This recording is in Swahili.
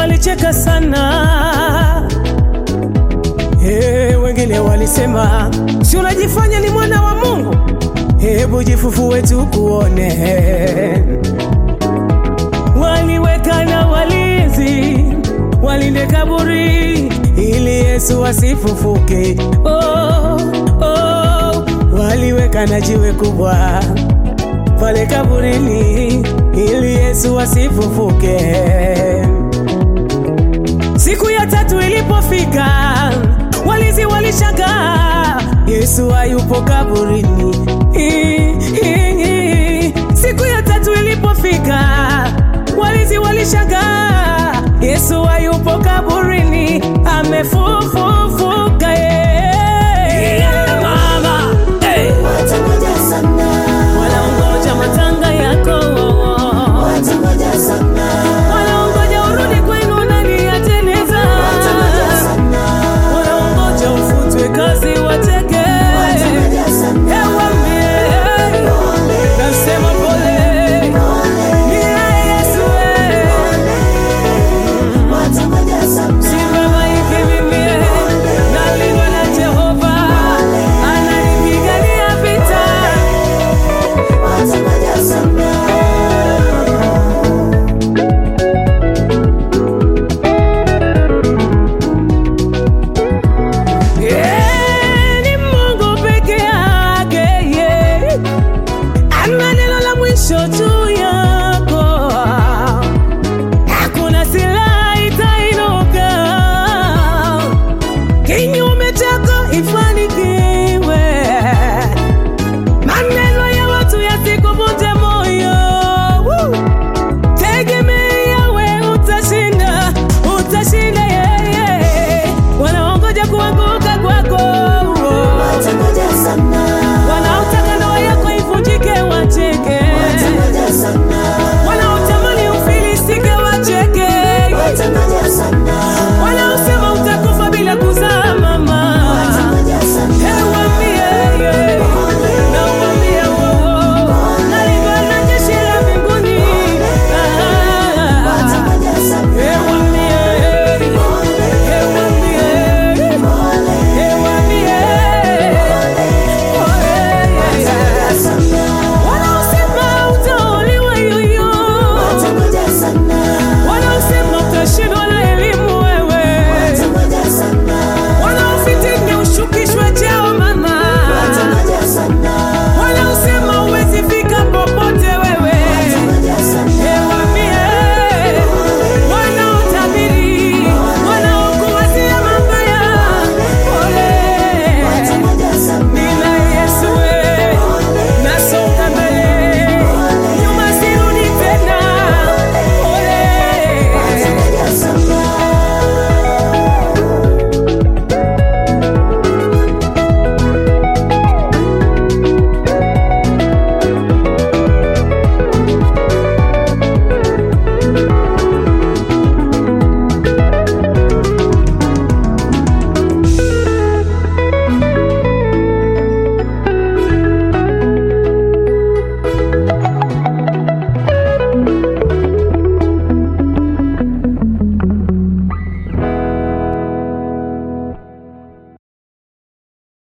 walicheka sana Hey, wengine walisema si unajifanya ni mwana wa Mungu, hebu jifufue tukuone. Waliweka na walinzi walinde kaburi ili Yesu asifufuke. Oh, oh, waliweka na jiwe kubwa pale kaburini ili Yesu asifufuke. Siku ya tatu ilipofika, walinzi walishangaa, Yesu hayupo kaburini. I- i- i- Siku ya tatu ilipofika, walinzi walishangaa, Yesu hayupo kaburini, amefufuka. eh. Mama, eh, Watangoja sana, wanaongoja matanga yako watangoja sana,